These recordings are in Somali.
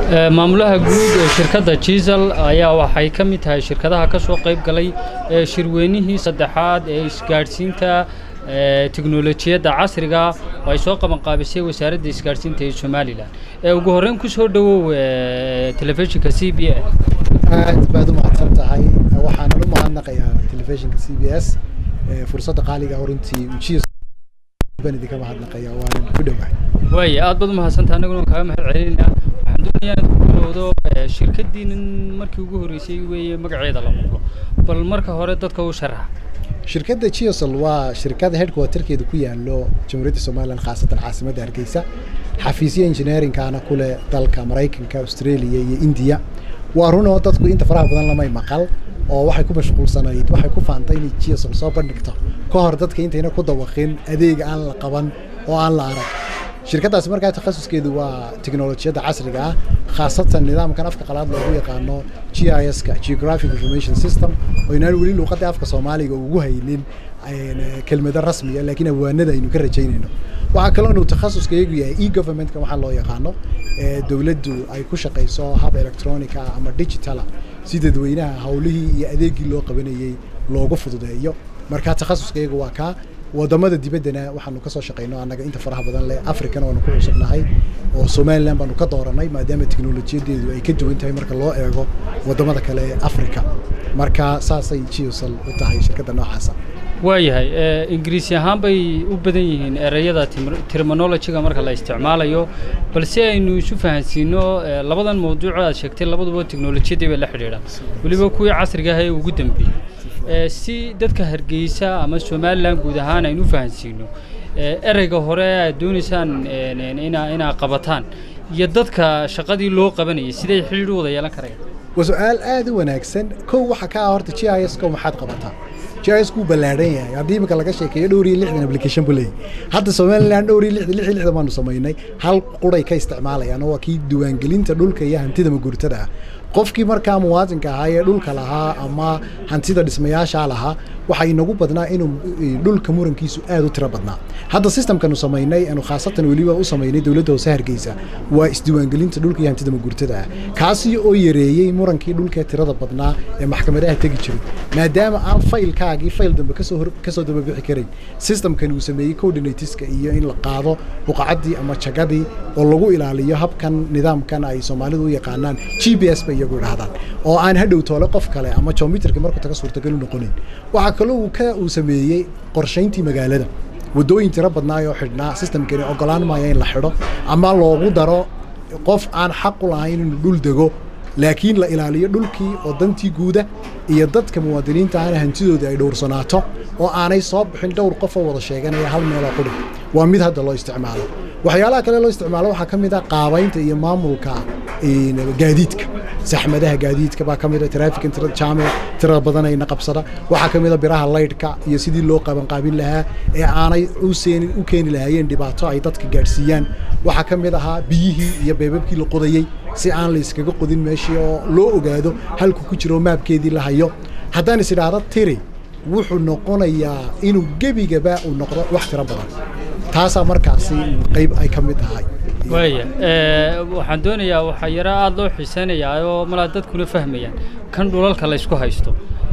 maamulaha guud ee shirkadda jiisal ayaa waxay ka mid tahay shirkadaha ka soo qayb galay shirweynihii saddexaad ee isgaadhsiinta teknolojiyadda casriga oo ay soo qabanqaabisay wasaaradda isgaadhsiinta ee somalilan ee ugu horreyn ku soo dhowow telefishinka c b s aad baad u mahadsan tahay waxaanan u mahadnaqayaa telefishinka c b s fursadda qaaliga runtii ujiya baan idinka mahadnaqaya waanan ku dhowahay waaya aad baad u mahadsantaha annaguna kaaga mahad celinaynaa waxaan doonayaa inaad ku bilowdo shirkaddiinin markii ugu horreysay weeye magaceeda la maqlo bal marka hore dadka u sharaxa shirkadda geosol waa shirkada headquarterkeedu ku yaalo jamhuuriyadda somalilan khaasatan caasimadda hargeysa xafiisyo engineeringkaana ku leh dalka maraykanka australia iyo indiya waa runoo dadku inta faraha badan lamay maqal oo waxay ku mashquulsanayd waxay ku faantay inay geosol soo bandhigto ka hor dadka intayna ku dawaqin adeeg aan la qaban oo aan la arag shirkaddaasi markaa takhasuskeedu waa teknolojiyadda casriga ah khaasatan nidaamkan afka qalaad loogu yaqaano g i s ka geographic information system oo inaan weli luuqadda afka soomaaliga ugu haynin kelmado rasmiya laakiin awaanada aynu ka rajaynayno waxaa kaloo inuu takhasuskaygu yahay e governmentka waxaa loo yaqaano dowladdu ay ku shaqayso hab electronica ama digitala si dadweynaha hawlihii iyo adeegii loo qabanayey loogu fududeeyo marka takhasuskaygu waa kaa wadamada dibaddana waxaanu kasoo shaqayno annaga inta faraha badan leh africana waanu ku cusubnahay oo somalilan baanu ka dooranay maadaama teknolojiyadeedu ay ka duwan tahay marka loo eego wadamada kale ee africa marka saasay geosal u tahay shirkadda noocaasa waayahay ingiriisi ahaan bay u badan yihiin ereyada terminologiga marka la isticmaalayo balse aynu isu fahansiino labadan mawduuc aad sheegtay labaduba teknolojiyadii bay la xidhiidhaan weliba kuwii casriga ah ee ugu dambeeyey si dadka hargeysa ama somalilan guud ahaan aynu u fahansiino ereyga hore aad doonaysaan inaa qabataan iyo dadka shaqadii loo qabanayay siday xidhiidh u wada yeelan karayaan waa su-aal aad u wanaagsan kow waxa ka ah horta g i s ko maxaad qabataa g i s kuu ballaadhan yahay haddii imika laga sheekeeyo dhowr iyo lixdan application buu leeyahay hadda somaliland dhowr iyo lixdan lix iyo lixdan baanu samaynay hal quray ka isticmaalayaan oo waa kii diiwaangelinta dhulka iyo hantida maguurtada ah qofkii markaa muwaadinka ahaa ee dhulka lahaa ama hantida dhismayaashaa lahaa waxaa inagu badnaa inuu dhulka murankiisu aad u tiro badnaa hadda systemkanu samaynay anu khaasatan weliba u samaynay dowladda hoose hargeysa waa isdiiwaangelinta dhulka iyo hantida maguurtada ah kaasi oo yareeyey murankii dhulkee tirada badnaa ee maxkamadaha tegi jiray maadaama aan faylkaagii fayl dambe kasoo kasoo dababixi karayn systemkani uu sameeyey coordinatiska iyo in la qaado buqacaddii ama jagadii oo lagu ilaaliyo habkan nidaamkan ay soomaalidu u yaqaanaan g b s bay iyagu idhahdaan oo aan hadhow toole qof kale ama geometrika markuu taga suurtagal u noqonayn waxaa kaloo uu ka uu sameeyey qorshayntii magaalada waddooyin tiro badnaayoo xidhnaa systemkani ogolaan maaya in la xidho ama loogu daro qof aan xaq u lahayn inuu dhul dego laakiin la ilaaliyo dhulkii oo dantii guuda iyo dadka muwaadiniinta ahna hantidooda ay dhowrsanaato oo aanay soo bixin dhowr qof oo wada sheeganaya hal meeloo qudhig waa mid hadda loo isticmaalo waxyaalaha kale loo isticmaalo waxaa ka mid ah qaabaynta iyo maamulka gaadiidka saxmadaha gaadiidka baa ka mid a traafikan tirada jaamic tirada badanayna qabsada waxaa ka mid a biraha laydhka iyo sidii loo qabanqaabin lahaa ee aanay useenin u keeni lahaayeen dhibaato ay dadka gaadhsiiyaan waxaa ka mid ahaa biyihii iyo beebabkii la qodayey si aan la iskaga qodin meeshii oo loo ogaado halku ku jiro maabkeedii la hayo haddaan is idhaahdo tiri wuxuu noqonayaa inuu gebigaba uu noqdo wax tiro badan taasaa markaasi qayb ay ka mid tahay waaya waxaan doonayaa waxaa yaro aada loo xiiseynayaa oo malaa dadkuna fahmayaan kan dhulalka la ysku haysto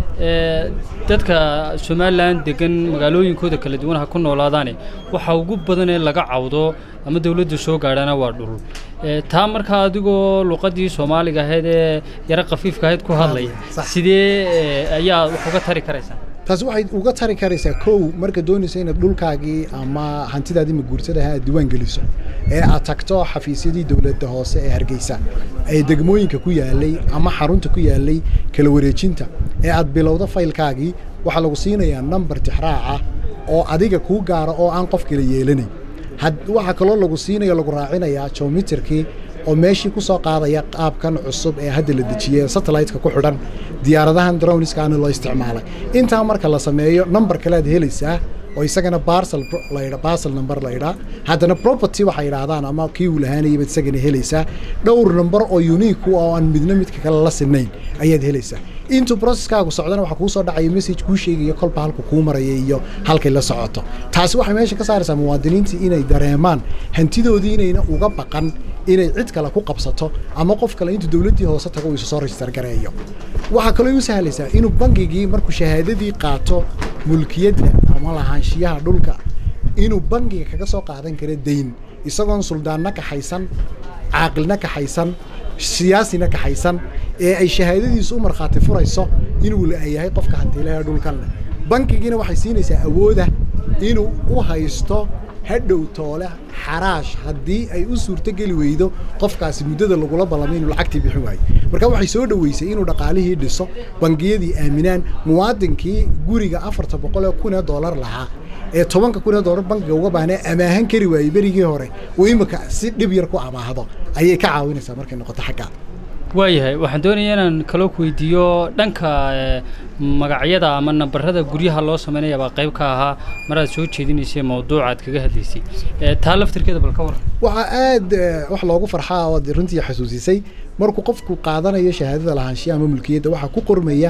dadka somalilan degan magaalooyinkooda kala duwan ha ku noolaadaane waxa ugu badan ee laga cawdo ama dawladda soo gaadhana waa dhul taa markaa adigoo luqadii soomaaliga ahayd ee yaro khafiifka ahayd ku hadlaya sidee ayaa wax uga tari karaysaa taasi waxay uga tari karaysaa kow marka doonaysa inaad dhulkaagii ama hantidaadii maguurtadaha aad diiwaan geliso ee aad tagto xafiisyadii dowladda hoose ee hargeysa ee degmooyinka ku yaalay ama xarunta ku yaalay kala wareejinta ee aad bilowdo faylkaagii waxaa lagu siinayaa number tixraaca oo adiga kuu gaara oo aan qof kala yeelanayn waxaa kaloo lagu siinaya lagu raacinayaa geometerkii oo meeshii ku soo qaadaya qaabkan cusub ee hadda la dejiyey satellite-ka ku xidhan diyaaradahan drowniskaana loo isticmaalay intaa marka la sameeyo number kale aad helaysaa oo isagana barsel laydha barsel number laydhaa haddana property waxay idhaahdaan ama kii uu lahaanayay baad isagana helaysaa dhowr number oo unique oo aan midna midka kale la sinayn ayaad helaysaa intuu processkaagu socdana waxaa kuu soo dhacaya message kuu sheegaya kolba halka kuu maraya iyo halkay la socoto taasi waxay meesha ka saaraysaa muwaadiniintii inay dareemaan hantidoodii inayna uga baqan inay cid kale ku qabsato ama qof kale intuu dowladdii hoose tago uu isu soo register gareeyo waxaa kaloo u sahlaysaa inuu bangigii markuu shahaadadii qaato mulkiyadda ama lahaanshiyaha dhulka inuu bangiga kaga soo qaadan karo dayn isagoon suldaanna kaxaysan caaqilna kaxaysan siyaasina kaxaysan ee ay shahaadadiisu u markhaati furayso inuu yahay qofka hantiilaha dhulkan leh bankigiina waxay siinaysaa awooda inuu u haysto hadhow toole xaraash haddii ay u suurtogeli weydo qofkaasi muddada lagula ballamay inuu lacagtii bixin waayo marka waxay soo dhoweysay inuu dhaqaalihii dhiso bangiyadii aaminaan muwaadinkii guriga afarta boqol ee kun ee doolar lahaa ee tobanka kun ee doolar bankiga uga baahnaa amaahan kari waayey berigii hore uu imika si dhib yar ku amaahdo ayay ka caawinaysaa markay noqoto xaggaa waayahay waxaan doonaya inaan kaloo ku weydiiyo dhanka magacyada ama nambarada guryaha loo sameynaya baa qayb ka ahaa maraad soo jeedinaysay mawduucaad kaga hadlaysay taa laftirkeeda bal ka waran waxaa aad wax loogu farxaa ood runtii xasuusisay markuu qofku qaadanayo shahaadada lahaanshiya ama mulkiyadda waxaa ku qormaya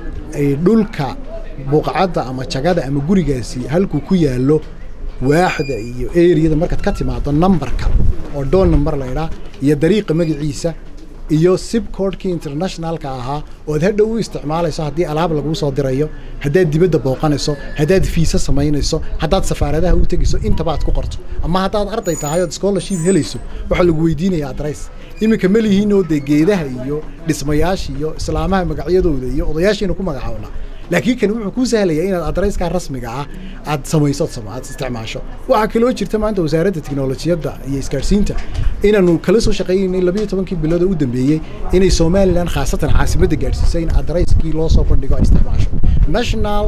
dhulka buuqacadda ama jagada ama gurigaasi halkuu ku yaallo waaxda iyo eriyada markaad ka timaado numberka oo doon number laydhaa iyo dariiqa magaciisa iyo sib codkii internationalka ahaa ood hadhow u isticmaalayso haddii alaab laguu soo dirayo haddaad dibadda booqanayso haddaad fiisa samaynayso haddaad safaaradaha u tegayso intaba aad ku qorto ama haddaad arday tahay ood scholarship helayso waxaa lagu weydiinaya adress iminka ma lihiinoo dee geedaha iyo dhismayaasha iyo islaamaha magacyadooda iyo odayaashiina ku magacaabna laakiin kan wuxuu kuu sahlayaa inaad adreyskaa rasmiga ah aad samayso aad isticmaasho waxaa kaloo jirta maanta wasaaradda tiknolojiyadda iyo isgaadhsiinta inaanu kala soo shaqeynaynay labayo tobankii bilood oo u dambeeyey inay somalilan khaasatan caasimadda gaadhsiisay in adreyskii loo soo bandhigo ay isticmaasho national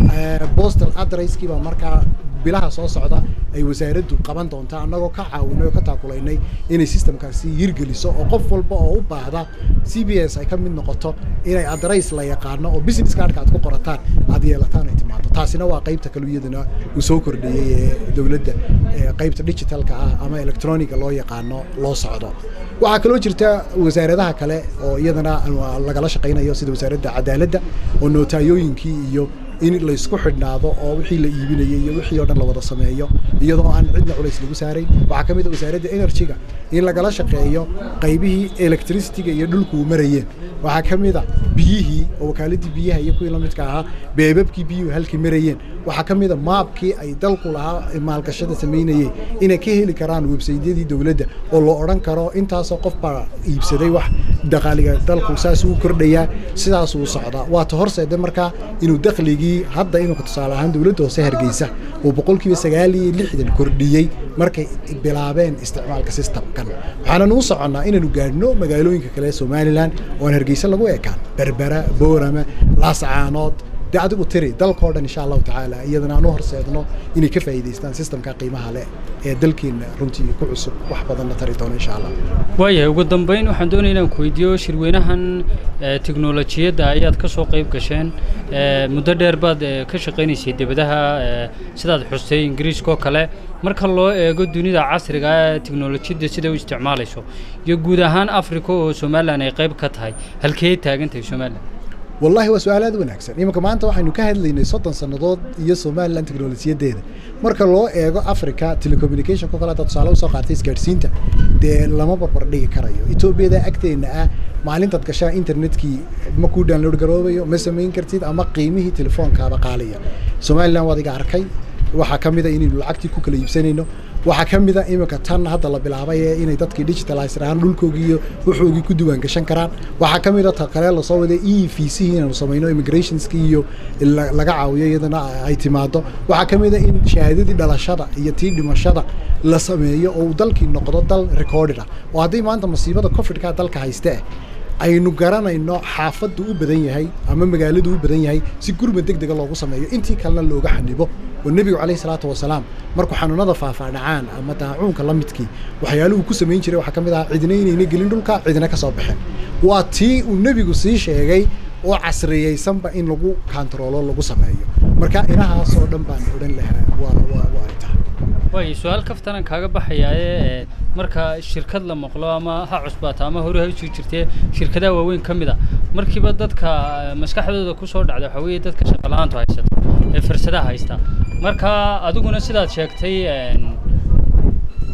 postal adresskii baa markaa bilaha soo socda ay wasaaraddu qaban doontaa annagoo ka caawinay oo ka taakulaynay inay systemkaasi hirgeliso oo qof walba oo u baahda c b s ay ka mid noqoto inay adreys la yaqaano oo business cardka aad ku qorataan aad yeelataan ay timaado taasina waa qaybta kale iyadana uu soo kordhiyey ee dowladda qaybta digitalka ah ama electroniga loo yaqaano loo socdo waxaa kaloo jirta wasaaradaha kale oo iyadana lagala shaqaynayo sida wasaaradda cadaaladda oo nootayooyinkii iyo in laysku xidhnaado oo wixii la iibinayay iyo wixii oo dhan la wada sameeyo iyadoo aan cidna culays lagu saarayn waxaa ka mid a wasaaradda energy-ga in lagala shaqeeyo qaybihii electricity-ga iyo dhulku marayeen waxaa ka mid a biyihii oo wakaaladii biyaha iyo kuwii lamidka ahaa beebabkii biyuhu halkii marayeen waxaa ka mid a maabkii ay dalku lahaa maalgashada samaynayeen inay ka heli karaan websaydyadii dowladda oo loo odhan karo intaasoo qof baa iibsaday wax daqaaliga dalku saasuu kordhayaa sidaasuu socdaa waata horseeda markaa inuu dakhligii hadda iminka tusaale ahaan dowladda hoose hargeysa uu boqolkiiba sagaal iyo lixdan kordhiyey markay bilaabeen isticmaalka systemkan waxaanan u soconnaa inaanu gaadhno magaalooyinka kale ee somalilan oo aan hargeysa lagu ekaan berbera boorama laascaanood dee adigu tiri dalkao dhan insha allahu tacaala iyadana aan u horseedno inay ka faa'iidaystaan systemka qiimaha leh ee dalkeenna runtii ku cusub wax badanna tari doono insha allah waayahay ugu dambeyn waxaan doonaya inaan ku weydiiyo shirweynahan teknolojiyadda ayaad ka soo qayb gasheen muddo dheer baad ka shaqaynaysay debadaha sidaad xustay ingiriiskaoo kale marka loo eego dunida casriga ee teknolojiyadda sida u isticmaalayso iyo guud ahaan africa oo somalilan ay qayb ka tahay halkee taagan tahay somalilan wallahi waa su-aal aad u wanaagsan iminka maanta waxaynu ka hadlaynay soddon sannadood iyo somalilan teknolojiyaddeeda marka loo eego africa telecommunicationko kale haddaad tusaale usoo qaatay isgaadhsiinta dee lama barbar dhigi karayo etoobiyada agteenna ah maalintaad gashaa internetkii ma kuu download garoobayo ma samayn kartid ama qiimihii telefoonkaaba qaaliya somalilan waad iga arkay waxaa ka mid a inaynu lacagtii ku kala iibsanayno waxaa ka mid a iminka tan hadda la bilaabay ee inay dadkii digitalizer ahaan dhulkoogii iyo wuxoogii ku diiwaan gashan karaan waxaa ka mid a ta kale lasoo waday e v c inaanu samayno immigrationski iyo laga caawiyo iyadana ay timaado waxaa ka mid a in shahaadadii dhalashada iyo tii dhimashada la sameeyo oo uu dalkii noqdo dal recorded ah oo haddii maanta masiibada covidka dalka hayste aynu garanayno xaafaddu u badan yahay ama magaaladu u badan yahay si gurmad deg dega loogu sameeyo intii kalena looga xanibo oo nebigu calayhi salaatu wasalaam markuu xanuunada faafaa dhacaan ama daacuunka la midkii waxyaaluhu ku samayn jiray waxaa ka mid ahaa cidina inayna gelin dhulka cidina ka soo baxeen waa tii uu nebigu sii sheegay oo casriyeysanba in lagu kantaroolo lagu sameeyo marka inahaasoo dhan baan odhan lahaa waa waa waa ay tahay waay su-aal kaftanan kaaga baxayaaye marka shirkad la maqlo ama ha cusbaato ama hore ha usii jirtee shirkadaha waaweyn ka mid a markiiba dadka maskaxdooda kusoo dhacda waxaa weeye dadka shaqala-aantu haysato ee fursadaha haysta marka adiguna sidaad sheegtay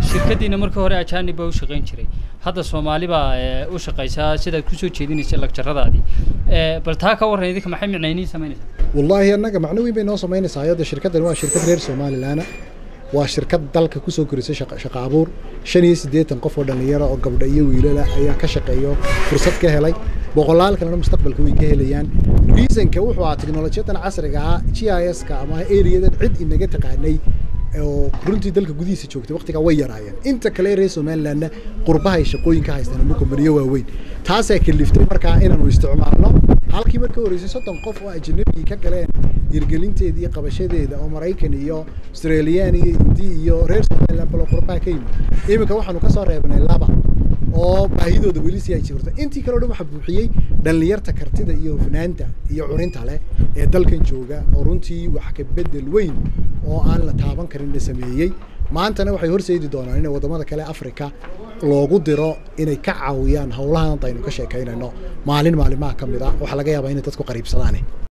shirkaddiina markii hore ajaanib baa u shaqayn jiray hadda soomaali baa u shaqaysaa sidaad kusoo jeedinaysa lagjaradaadii bal taa ka warran idinka maxay micnayniin samaynaysaa wallaahi annaga macno weyn bay noo samaynaysaa ayadda shirkaddan waa shirkad reer somalilaana waa shirkad dalka kusoo korisay shaqo abuur shan iyo siddeetan qof oo dhallinyaro oo gabdha iyo wiilala ayaa ka shaqeeyo fursad ka helay boqolaal kalena mustaqbalka way ka helayaan reasonka wuxuu ahaa teknolojiyadan casriga ah g i s ka ama areadan cid inaga taqaanay oo runtii dalka gudihiisa joogtay waqtigaa way yaraayeen inta kale reer somalilandna qurbahay shaqooyinka haystaan ama kombaniyo waaweyn taasaa kaliftay markaa inaanu isticmaalno halkii marka horeysay soddon qof oo ajnabigii ka galeen hirgelinteeda iyo qabashadeeda oo maraykan iyo australiyan iyo hindi iyo reer somaliland balo qurbaha ka yimid iminka waxaanu kasoo reebnay laba oo baahidooda weli si ay jirto intii kale o dhan waxaa buuxiyey dhallinyarta kartida iyo hufnaanta iyo curinta leh ee dalkan jooga oo runtii wax ka bedel weyn oo aan la taaban karin la sameeyey maantana waxay horseedi doonaan inay waddamada kale africa loogu diro inay ka caawiyaan howlahan aynu ka sheekaynayno maalin maalimaha ka mid a waxaa laga yaabaa inay dadku qariibsadaan